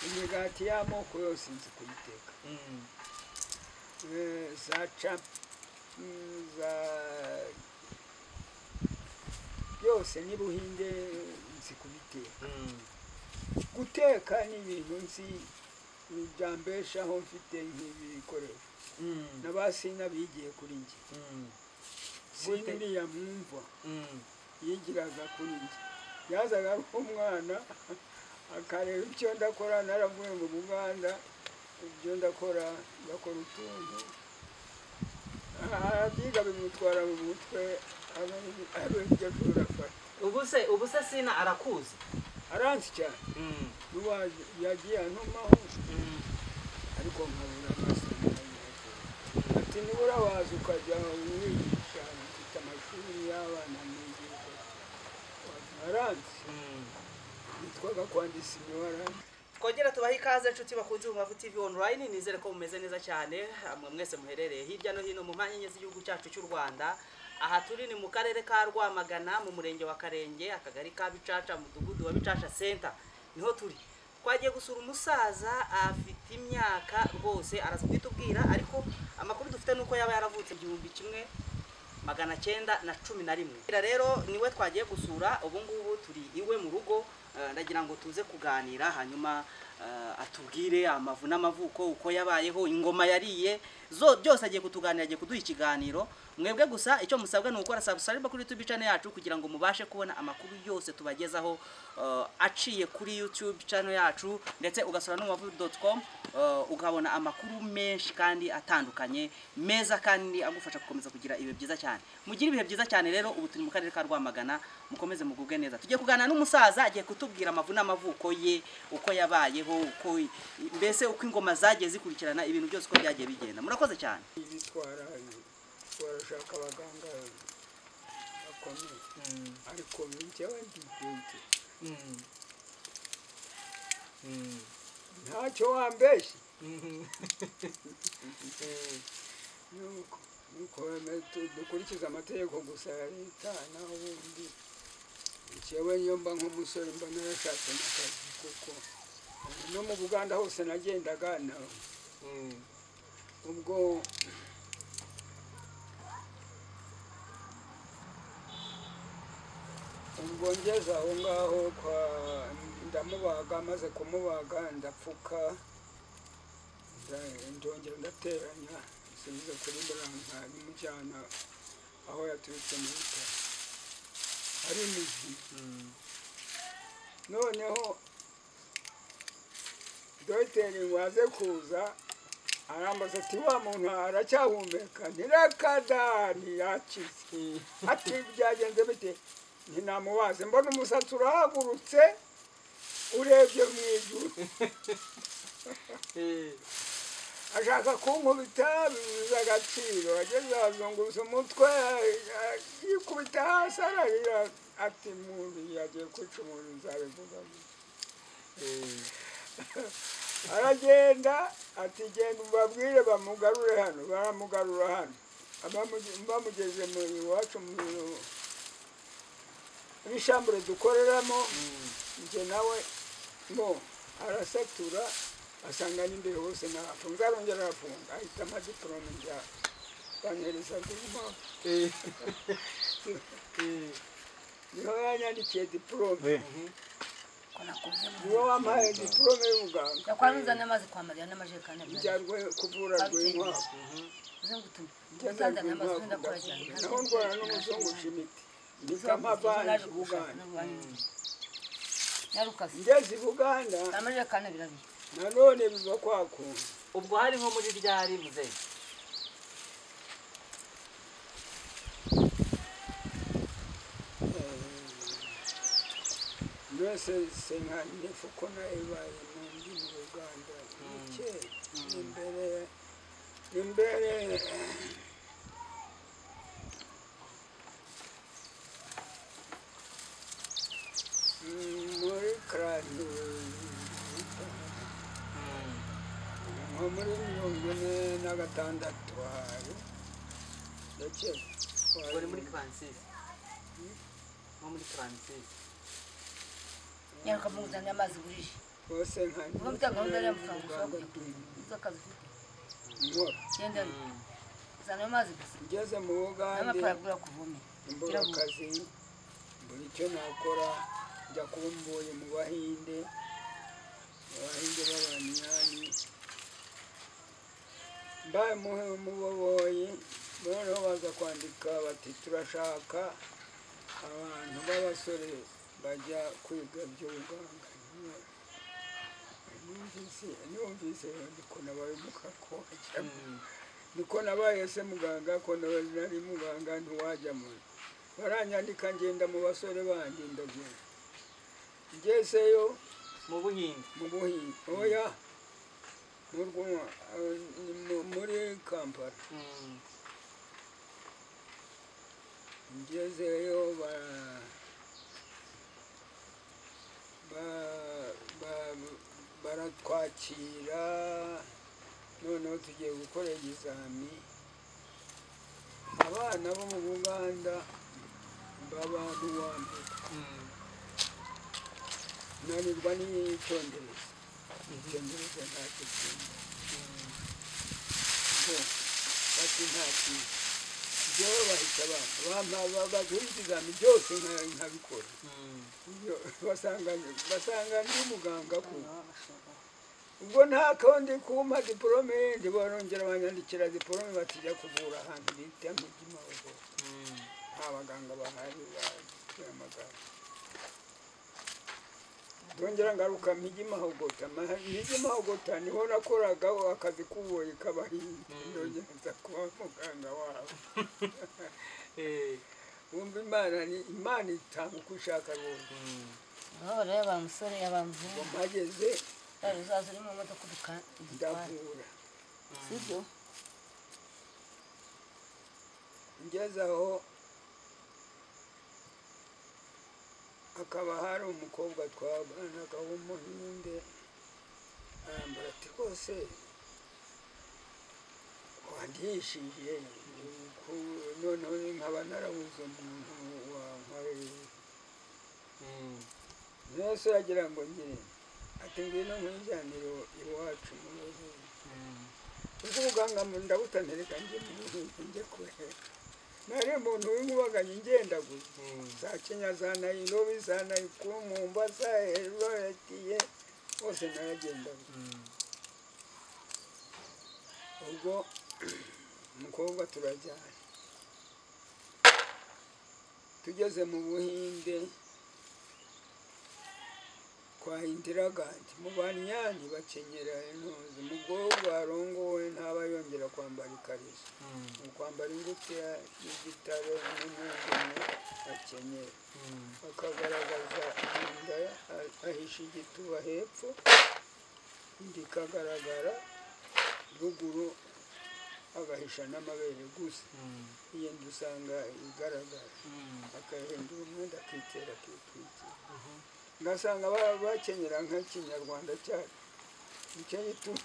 imigati y'amoko yose nzi kuyiteka Eh, za ca mm, za byose n'ibuhinde nzi kubiteka guteka ni ibintu nzi byambeshaho mfite nk'ibikoresho na ba sina bigiye kuri njye Gute? siniriya mwumva yigiraga kuri njye yazaga ari umwana akareba ibyo ndakora naravuye ngo mu rwanda ibyo ndakora ndakora utuntu arabyiga bimutwara mu mutwe aba ari ibyo ashobora gufata ubuse ubuse sina arakuzi aranzi cyane Mm, n'uwa yagiye antumaho mm, ariko nkabura amaso ati nibura waza ukajya umwigisha ufite amashuri y'abana mwigisha aranzi mm. yitwaga kwandisa imibara twongera tubahe ikaze inshuti bakunze Rubavu TV online nizere ko mumeze neza cyane mwe mwese muherereye hirya no hino mu mpande enye z'igihugu cyacu cy'u Rwanda aha turi ni mu karere ka Rwamagana mu murenge wa Karenge akagari ka Bicaca mudugudu wa Bicaca Center niho turi twagiye gusura umusaza afite imyaka rwose araza kwitubwira ariko amakuru dufite nuko yaba yaravutse igihumbi kimwe magana cyenda na cumi na rimwe Ira rero niwe twagiye gusura ubu ngubu turi iwe mu rugo eh, ndagira ngo tuze kuganira hanyuma eh, atubwire amavu n'amavuko uko yabayeho ingoma yariye zo byose agiye kutuganira agiye kuduha ikiganiro mwebwe gusa icyo musabwa ni ugukora subscribe kuri YouTube channel yacu kugira ngo mubashe kubona amakuru yose tubagezaho eh, aciye kuri YouTube channel yacu ndetse ugasura n'umubavu.com eh, ukabona amakuru menshi kandi atandukanye meza kandi agufasha gukomeza kugira ibihe byiza cyane mugire ibihe byiza cyane rero ubu turi mu karere ka Rwamagana mukomeze mugubwe neza tugiye kuganira n'umusaza agiye kutubwira amavu n'amavuko ye uko yabayeho uko mbese uko ingoma zagiye zikurikirana ibintu byose uko byagiye bigenda murakoze cyane bitwara barashaka abaganga bakomeye ariko njyewe ndibwite ntacyo wambeshye nuko nuko weme- tu- dukurikiza amategeko gusa ya leta naho ubundi njyewe niyo mba nk'umusore mba narashatse n'akazi kuko no mu buganda hose nagendaga na ubwo ubwo ngeze aho ngaho kwa ndamubaga maze kumubaga ndapfuka nda- ndongera ndateranya nsubize kuri buranka n'umujyana aho yaturutse mu bitaro ari mizima noneho dogiteri waze kuza arambaza ati wa muntu aracyahumeka ntirakadani yakize ati byagenze bite ntinamubaze mbona umusatsi urahagurutse urebye mu ijuru ashaka kunkubita bibuze agaciro ageze azunguza umutwe eh, yikubita hasi ararira ati muntu yagiye kwica umuntu nzabivuga gusa aragenda ati genda mbabwire bamugarure hano baramugarura hano Abamuge- bamugeze mu iwacu mu muri shambure dukoreramo njye nawe mo arasatura asanga n'imbere hose narafunga arongera arafunga ahita amadiporome njya banhereza guma niho yanyandikiye diporome niwo wampaye diporome y'ubuganga yakwamuzana amazi kwa mariya n'amajerekani abiri njyanwe kuvura rwinkwavu uzengutume ngenda rwinkwavu uzanzana amazi wenda akora cyane ndakuvura naho ndwara n'umuzunguca imiti nikama banje buganda yarukasi ngeze i buganda amajerekani abiri abiri nanone biva kwa kuntu ubwo hari nko muri ryari muze mbese senkanyefu ko nayibaye mu ndimi uganda mike imbere imbere Mm, muri karani nko muri mirongo ine na gatandatu hari ndetse ubwo ni muri Francis nko muri Francis yarukamuzana amazi burije bose nka Ubu mfite gahunda rero amafaranga ushobora kujya kureba izo kazi ufite nkora genda uzanayo amazi gusa ngeze mu bugande n'amafaranga ugura kuvomera mbura akazi mbura icyo nakora njya kumbuye mu bahinde abahinde b'abanyani mbamuhe umuboboyi noneho baza kwandika bati turashaka abantu b'abasore bajya kwiga by'ubuganga numvise numvise niko nabaye umukako niko nabaye se muganga ko nawe nari muganga ntiwajya muri baranyandika ngenda mu basore bandi ndagenda ngezeyo mu buhinde mu buhinzi oya mu Rwanda, eh, ni mu- muri kampala Mm. ngezeyo ba ba- ba- baratwakira noneho tugiye gukora ibizami abana bo mu buganda baba n'uwa mbere Mm. nanirwa n'icyongereza icyongereza ntacyo cyumva ngo bati nta kintu njyewe bahita bampa bampa ba- baguha ikizami byose nka- nkabikora Mm. Ibyo basanga basanga ndi muganga ku bashobora ubwo nta kandi kumpa diporome yindi barongera banyandikira diporome batijya kuvura ahantu bita mu Kimihurura. Mm. nta baganga bahari bamagana ndongera ngaruka mpige mahogota mpige mahogota niho nakoraga akazi k'ububoyi k'abahinzi ndongera nza kuba muganga wabo Eh. wumva imana ni imana itanga uko ushaka rwose Mm. yaba musore yaba ngo mvura mpageze yaba uzaza uri mu modoka uduka igitwara ndavura sibyo ngeze aho hakaba hari umukobwa twabanaga w'umuhinde arambara ati rwose wandihishije ku- noneho ni nkaba narabuze umuntu wankoreye Mm. mwese yagira ngo ngire ati ngwino nkwijyanire iwacu mu ruhuri Mm. ubwo ubuganga mu ndabutanirika njye mu ruhuri njye kure nari umuntu w'inkubaganyi ngendaguza Mm. za kenya za nairobi za naikumumba za eroretiye hose naragendaga Mm. ubwo umukobwa turajyana tugeze mu buhinde kwa indiragandi mu banyani bakenyera intuzi umukobwa warongowe ntaba yongera kwambara ikariso Mm. ni ukwambara ingutiya y'igitare n'umwigeme akenyera Mm. akagaragaza inda ah- ahisha igituba hepfo indi ikagaragara ruguru agahisha n'amabere gusa Mm. iyi nda usanga igaragara Mm. akahindura umwenda akitera akitwikira Mhm. ngasanga ba- bakenyera nk'ikinyarwanda cyacu nicyo gituma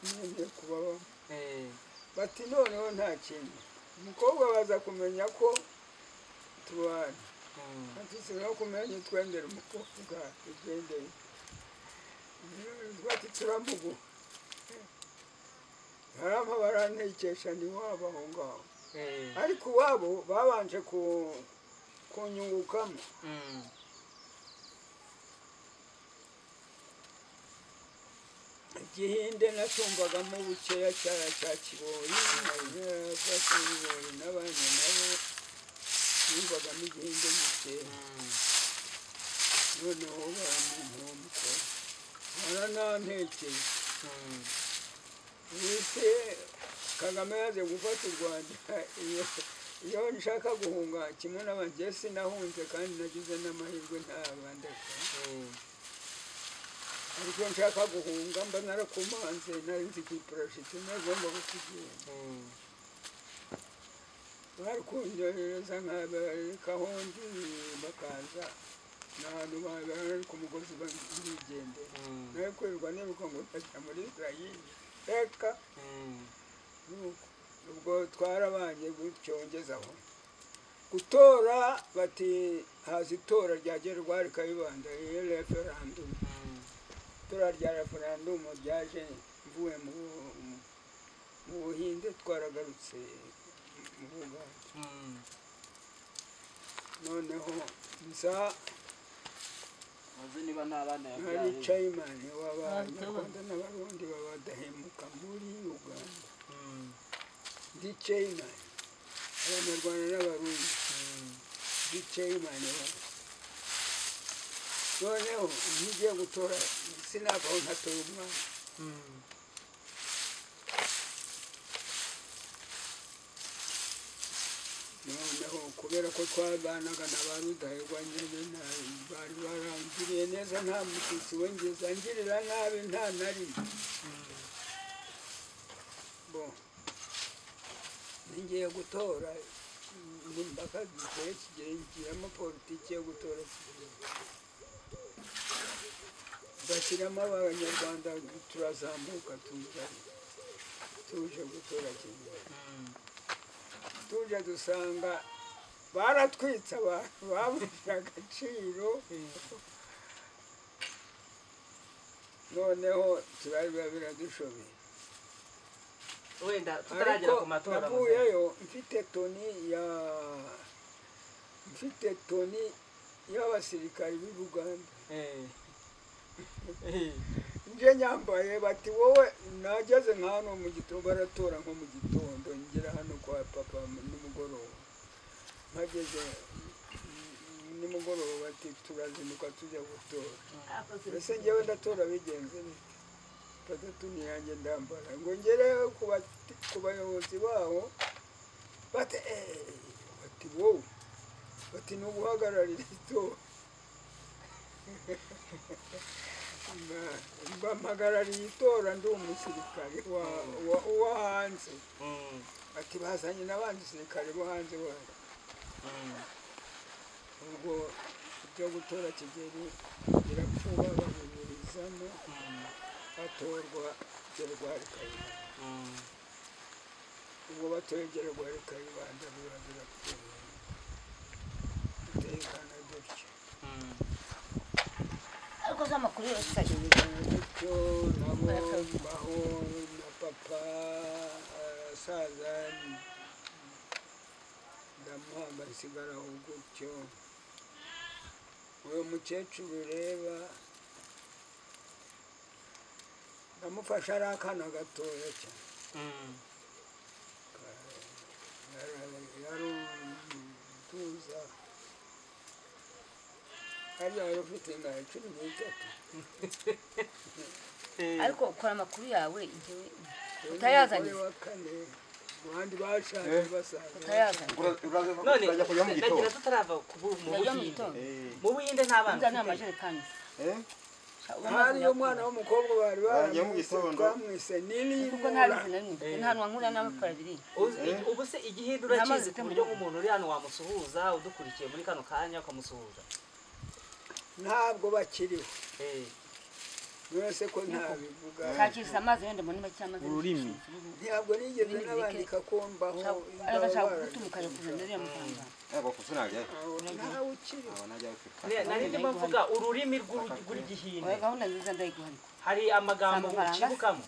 namenye kubabamo Eh. bati noneho nta kintu umukobwa baza kumenya ko tubana Mm. Atusiba kumenya twendera umukobwa tugendeye. Bati turamugu. Harama barantekesha ni wabo aho ngaho. Eh. Ariko iwabo babanje ku kunyungukamo. Mm. igihinde nacumbagamo bukeya cya cya kiboyi na za kiboyi n'abandi nabo yumvagamo igihinde gikeya. Mm. noneho baramuntu wo mukobwa baranantekeye Mm. bise kagame yaje gufata u rwanda iyo iyo nshaka guhunga kimwe n'abanjye sinahunze kandi nagize n'amahirwe ntabandeka Eh. ariko nshaka guhunga mba narakumanze nari nzi ku iparashiti nagomba kukigenda Mm. barikunyohereza nk'abahondi bakaza n'ahantu bari ku mugozi bigendera Mm. nawe kwirirwa niruka ngo ndajya muri israeli reka Mm. nuko ubwo twarabanye gutyo ngezaho gutora bati haza itora rya gerwari kayibanda referandumu Mm. turarya referandumu ryaje mvuye mu mu- mu buhinde twaragarutse mu bugande Mm. noneho nza Uzi niba nta bana ari yabyaye. cayimani Abatuba. w'abanyarwanda n'abarundi babadahemuka muri uganda Mm. ndi cayimani abanyarwanda n'abarundi Mm. ndi cayimani wabo noneho ntigiye gutora sinavaho ntatora umwana Mm. noneho kubera ko twabanaga na ba rudahigwa nyine na- bari barangiriye neza nta mututsi wongeza angirira nabi nta na rimwe bo ngiye gutora nimbaka zikore kigere ngiramo politiki yo gutora kigere bashyiramo abanyarwanda turazamuka tuza tuje gutora kigere Mm. tuje dusanga baratwitse abantu babuze agaciro noneho turariba biradushobeye wenda tutaragera ariko ku matora muzehe. navuyeyo mfite toni ya mfite toni y'abasirikari b'i buganda Eh. Eh. nje nyambaye bati wowe nageze nka hano mu gitondo baratora nko mu gitondo ngera hano kwa papa mu- nimugoroba mpageze mm, nimugoroba bati turazinduka tujya gutora mbese ngewe ndatora bigenze neza batatu niyange ndambara ngo ngere ku bati- ku bayobozi baho bati "Eh, bati wowe bati ni uguhagararira itora Mba- mbampagarariye itora ndi umusirikare wa- wa- wa hanze Mm. bati bazanye n'abandi basirikare bo hanze wayo Mm. ubwo ibyo gutora kigeli birapfuba babiburizamo Mm. hatorwa gerwari kayibanda Mm. ubwo batoye gerwari kayibanda biba birapfuba dutekana dutyo Mm. ariko z'amakuru yose ajya dutekana dutyo nabo mbaho na papa arasaza ndamuhamba nsigaraho gutyo uyu mukecuru ureba ndamufashe ari akana gatoya cyane Mm. yarutuza hariya wari ufite ingano cumi n'itatu Eh. ariko ukora amakuru yawe igihe Uyu utayazanye wa kane abandi bashaje basaza utayazanye none urajya kujya mu ndagira gitondo tutarava ku bu- mu Najya mu buhinde gitondo Eh, mu buhinde nta bana nza ni ufite. amajerekani eh, Sha- hariyo umaze umwana w'umukobwa bari Bagiye mu baramwise gitondo. twamwise kuko nta nirinura bizi na rimwe nta nkura n'abakora biri Uzi- Eh. ubu se igihinde Namaze urakizi ku buryo kwimenyera. nk'umuntu uri hano wamusuhuza udukurikiye muri kano kanya ukamusuhuza ntabwo bakiriho Eh. mwese ko ntabivuga shakisha amazi wenda mu niba cy'amazi Ururimi. ntabwo nigeze n'abandika kumbaho agashaka gutuma ukajya kuzana uriya muganga eh, bakusanyaje. ntawe ukiriho Aba najya kwiruka. Ne- nari ndimo mvuga ururimi rw'uru- oya rw'igihinde gahunda nziza ndayiguhanika hari amagambo Amafaranga? ucibukamo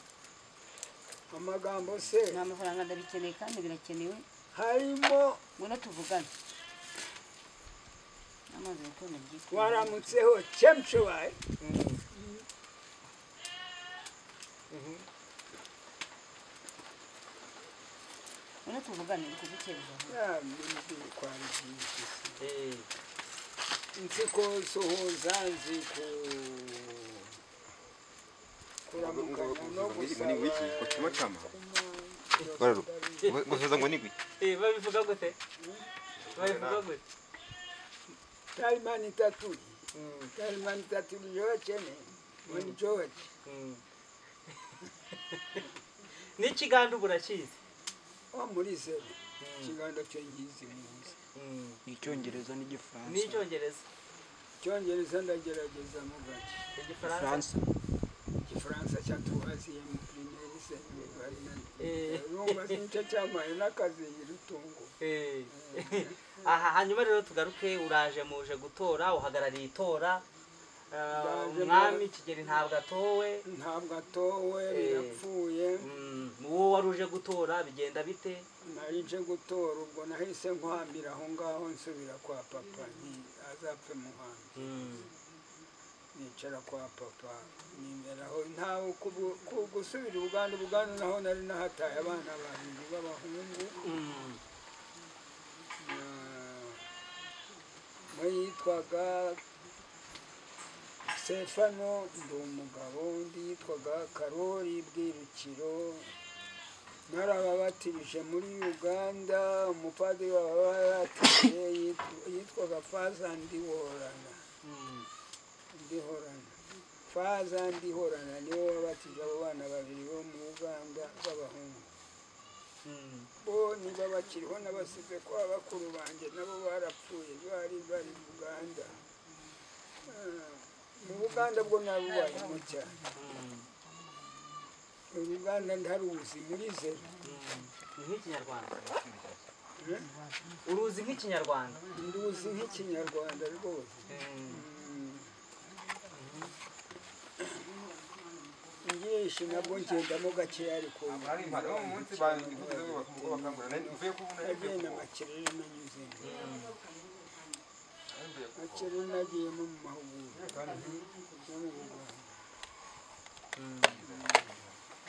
amagambo se ni amafaranga ndabikeneye kandi birakenewe harimo ngwino tuvugane amazi gakondo byitwa waramutseho chemchewayi ngwino tuvugane kugukereza Eh. nzi ko suhuza nzi ku kuramukanya no Ngo ni wiki, ngo gusaba chama chama. Bararo. Ngo- ngo soza ngo ni wiki. Eh, babivuga gute babivuga gute tarimani taturi tarimani taturi yochene mweni george Mm. n'ikiganda ubu urakizi wo muri zeru ikiganza cyo ngizi muzi Mm. icyongereza n'igifaransa n'icyongereza icyongereza ndagerageza mu gake igifaransa igifaransa igifaransa cyatuhaziye mu primaire Eh. seminari urumva sinicyo cyamaye n'akazi rutunguwe Eh. aha hanyuma rero tugaruke uraje muje gutora uhagarariye itora Ah, Ndaje umwami mbere- kigeli ntabwo atowe ntabwo atowe birapfuye Mm, uwo wari uje gutora bigenda bite nari nje gutora ubwo nahise nkwambira aho ngaho nsubira kwa papa nti azapfe muhanga Mm, nicara kwa papa nimeraho ntawe kubu- ku- gusubira ubuganda ubuganda naho nari nahataye abana babiri b'abahungu mm, na- umwe yitwaga sefano ndi umugabo undi yitwaga karori bwirukiro narababatirije muri uganda umupadiri waba yatirije yitwaga fazandi worana mm. ndihorana faza ndihorana niwe wabatije abo bana babiri bo mu uganda b'abahungu Mm. bo niba bakiriho n'abasize kwa bakuru banjye nabo barapfuye bari bari mu uganda Ah, mu buganda bwo nabubayemo cyane uruganda ndaruzi muri zeru Ni nk'ikinyarwanda uruzi nk'ikinyarwanda nduzi nk'ikinyarwanda rwose Mm, ngishi nabwo ngendamo gakeya ariko hari impano mu munsi bandivuze ubwo bakangura nari uvuye kubona agenda makirere nanyuzemo akiri nagiyemo mu mahugurwa no mu buganga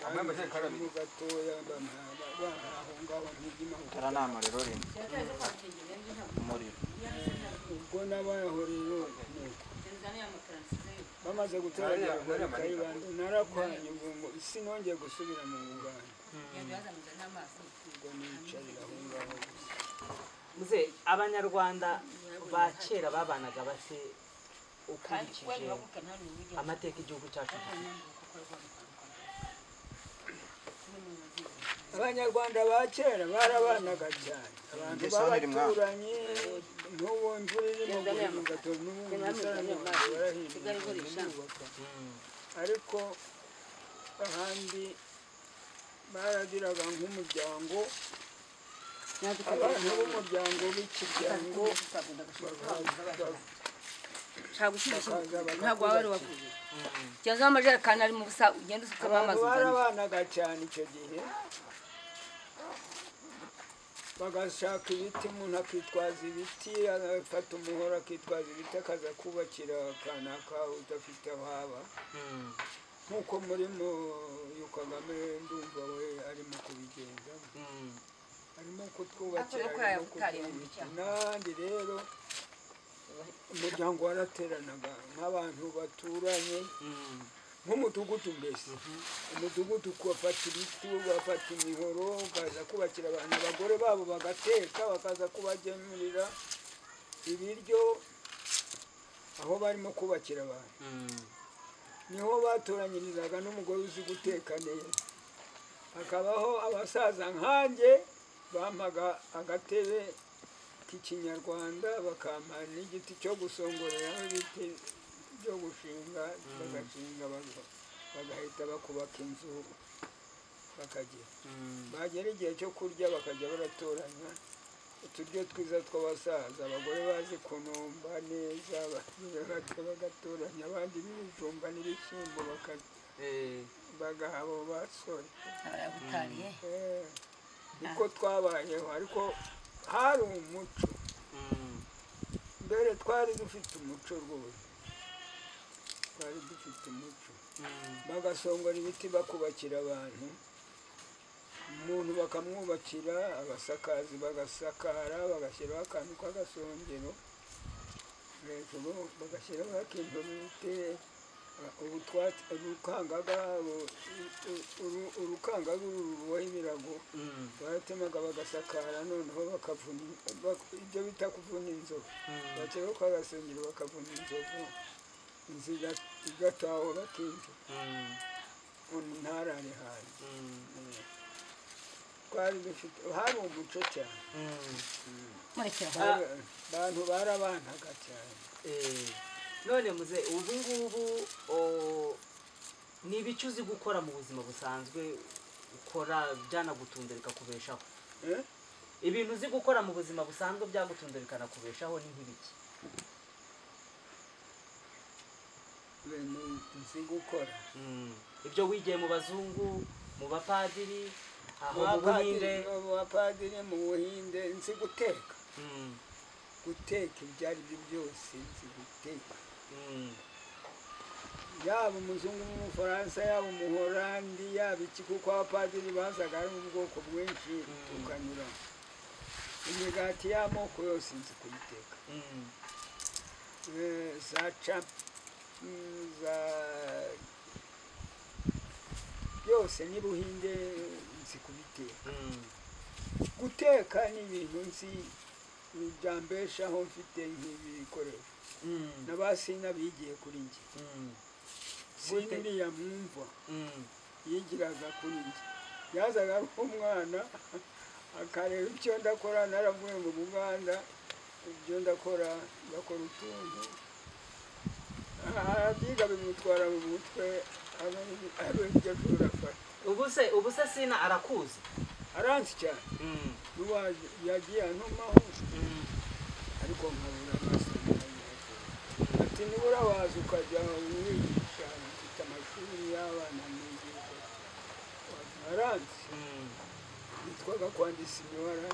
amwe amajerekani abiri. mu gatoya bamara bamara aho ngaho ntigimahugurwa tara ni amariro rimwe umuriro ubwo n'abahorero nuko bamaze Nariya- gutoragura muri nariya manika. kayibanda narakwanye ubwo ngo isi nongeye gusubira mu buganga ubwo nicarira aho ngaho gusa muze abanyarwanda ba kera babanaga bate ukurikije amateka igihugu cyacu gifite abanyarwanda ba kera barabanaga cyane abantu Ingeso ntirimo. b'abaturanyi n'ubu imvura irimo guhinga ugatora n'ubu umusarane wanjye warahinduka ndubaka ariko ahandi baragiraga nk'umuryango abantu b'umuryango w'ikiryango ntabwo waba ari uwavuye kibazo amajerekani ari mu busa ugenda usukamo abantu amazi uzanye. barabanaga cyane icyo gihe bagashaka ibiti umuntu akitwaza ibiti agafata umuhoro akitwaza ibiti akaza kubakira kanaka udafite aho aba Mm, nk'uko murimo uyu kagame ndumva we arimo kubigendamo mm, harimo kutwubakira Akorera harimo ubutayu kutwubakira. bucya. n'ahandi rero umuryango warateranaga nk'abantu baturanye mm. nk'umudugudu mbese umudugudu kubafata ibiti bafata imihoro baza kubakira abantu abagore babo bagateka bakaza kubagemurira ibiryo aho barimo kubakira abantu niho batoranyirizaga n'umugore uzi guteka neza hakabaho abasaza nkanjye bampaga agatebe k'ikinyarwanda bakampa n'igiti cyo gusongoreraho ibiti byo gushinga bagashinga baga- bagahita bakubaka inzu bakagera bagera igihe cyo kurya bakajya baratoranya uturyo twiza tw'abasaza abagore bazi kunomba neza bakajya bagatoranya abandi b'ibijumba n'ibishyimbo baka- Eh, bagaha abo basore Abarabutariye. Eh, niko twabayeho ariko hari umuco mm. mbere twari dufite umuco rwose twari dufite umuco bagasongora ibiti bakubakira abantu umuntu bakamwubakira abasakazi bagasakara bagashyiraho akantu k'agasongero hejuru bagashyiraho akintu bite ubu twatsi- urukangaga uru- uru- uru- urukangaga uru ruboha ibirago Mm, baratemaga bagasakara noneho bakavuna bak- ibyo bita kuvuna inzovu mm, bakeka ko agasengero bakavuna inzovu inzu iga- igatahwa bakinjira mm, ntarare hanze mm, twari dufite hari umuco cyane mm. murekera aho. Ah. abantu barabanaga cyane Eh, none muze ubu ngubu o, ni ibiki uzi gukora mu buzima busanzwe ukora byanagutunze bikakubeshaho Eh? ibintu uzi gukora mu buzima busanzwe byagutunze bikanakubeshaho ni nk'ibiki ibintu nzi gukora Mm. ibyo wigiye mu bazungu mu bapadiri aho mu buhinde abapadiri abapadiri mu buhinde nzi guteka Mm, guteka ibyo ari byo byose nzi guteka mm, yaba umuzungu n'umufaransa yaba umuholandi yaba iki kuko abapadiri bazaga ari ubwoko bwinshi tukanyura imigati y'amoko yose nzi kuyiteka mm, Eh, za cap mm, za byose n'ubuhinde nzi kubiteka mm, guteka ni ibintu nzi byambeshaho mfite nk'ibi bikoresho mm, na ba sina bigiye kuri njye mm, sina Gute? uriya mwumva mm. yigiraga kuri njye yazaga ari umwana akareba icyo ndakora naravuye mu buganda ibyo ndakora ndakora utuntu arabyiga bimutwara mu mutwe abe abe ibyo ashobora gufata ubu se ubu se sina arakuzi aranzi cyane Mm, n'uwaje yagiye antumaho mm, ariko nkabura amasomo ati nibura waza ukajya wigisha mfite amashuri y'abana nigisha waranzi mm. yitwaga kwandisa imibare